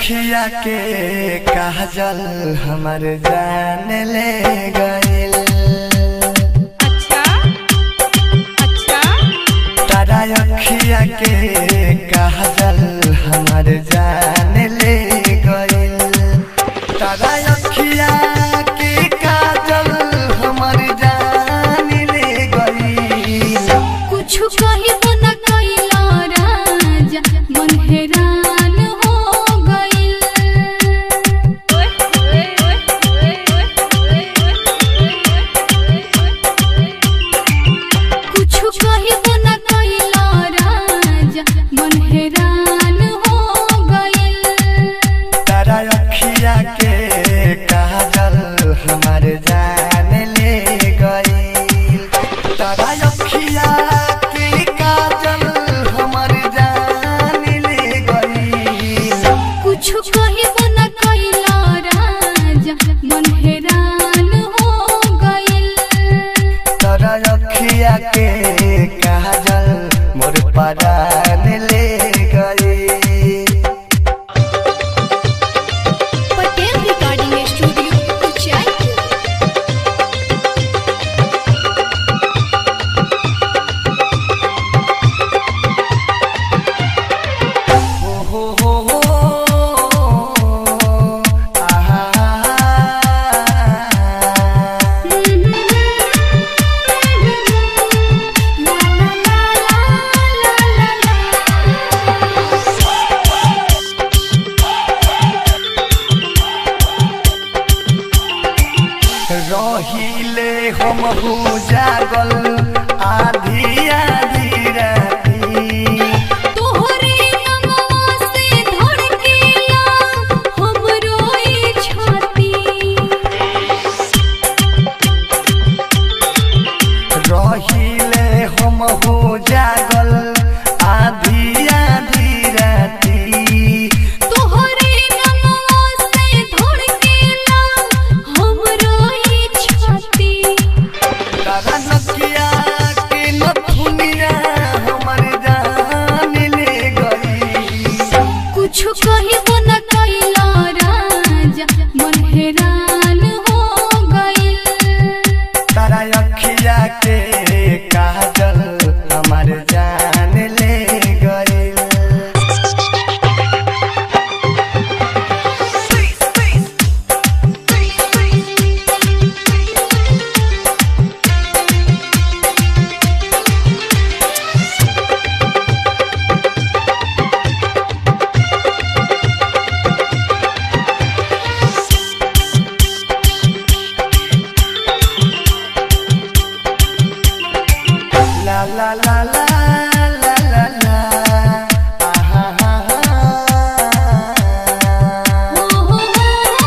अखिया के काजल हमर जान ले गइल अच्छा अच्छा तारा अखिया के काजल हमर जान ले गइल तारा अखिया के काजल हमर जान ले गइल कुछ कहिबो न कैला राजा मन हैरान हो गइल कुछ कहिबो न कैला राजा मन हैरान हो गइल तारा अखिया के काजल हमर जान ले गइल तारा अखिया के काजल हमर जान ले गइल कुछ कहिबो न कैला राजा मन हैरान हो गइल तारा अखिया के काजल मोर परान ले गइल पटेल रिकॉर्डिंग स्टूडियो उचाई हो हो हो हो आहा रहिले हम हो जागल आधी आधी राती तोहरे नमवा से धड़केला हमरो ई छाती रहिले हम हो जागल आधी आधी राती तोहरे नमवा से धड़केला हमरो ई छाती तारा नकिया के नथुनिया हमर जान ले गई कुछ कहिबो न कैला राजा मन हैरान हो गइल तारा अखिया के काजल हमर जान ले गइल La la la la la la la आहा हा हा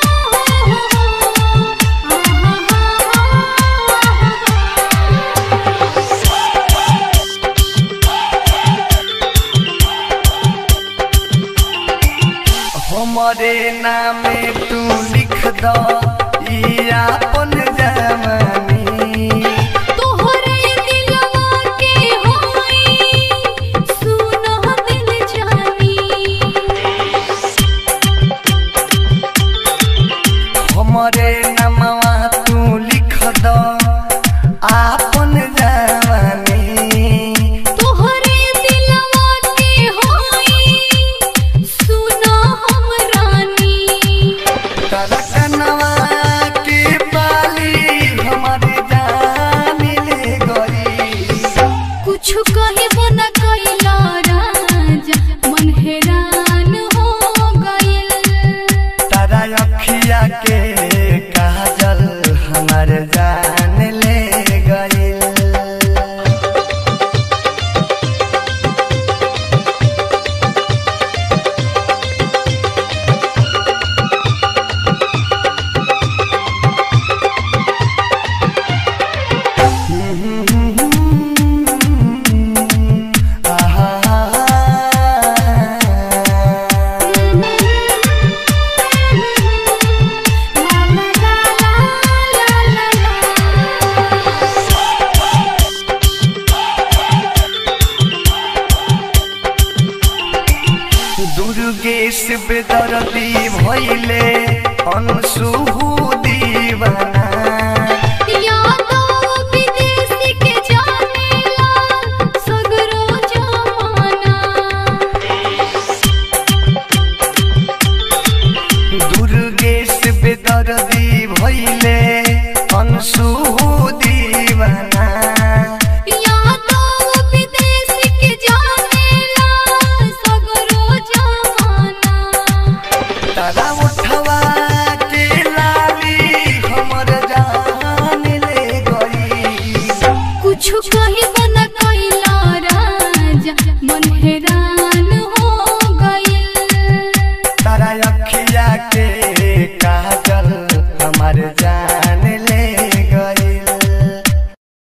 हमरे नामे तू लिख द ई आपन जवानी तोहरे दिलवा के होई सुनो दिल जानी हमरे नमवा तू लिख द आपन जवानी तोहरे दिलवा के होई सुनो हम रानी करकनवा बेदर्दी भइले अनसु दीवाना यादव विदेश के जानेला सगरो जमाना तारा उठवा के लाली हमर जान ले गई कुछ कही बन कैला राजा मन हैरान हो गइल तारा अखिया के काजल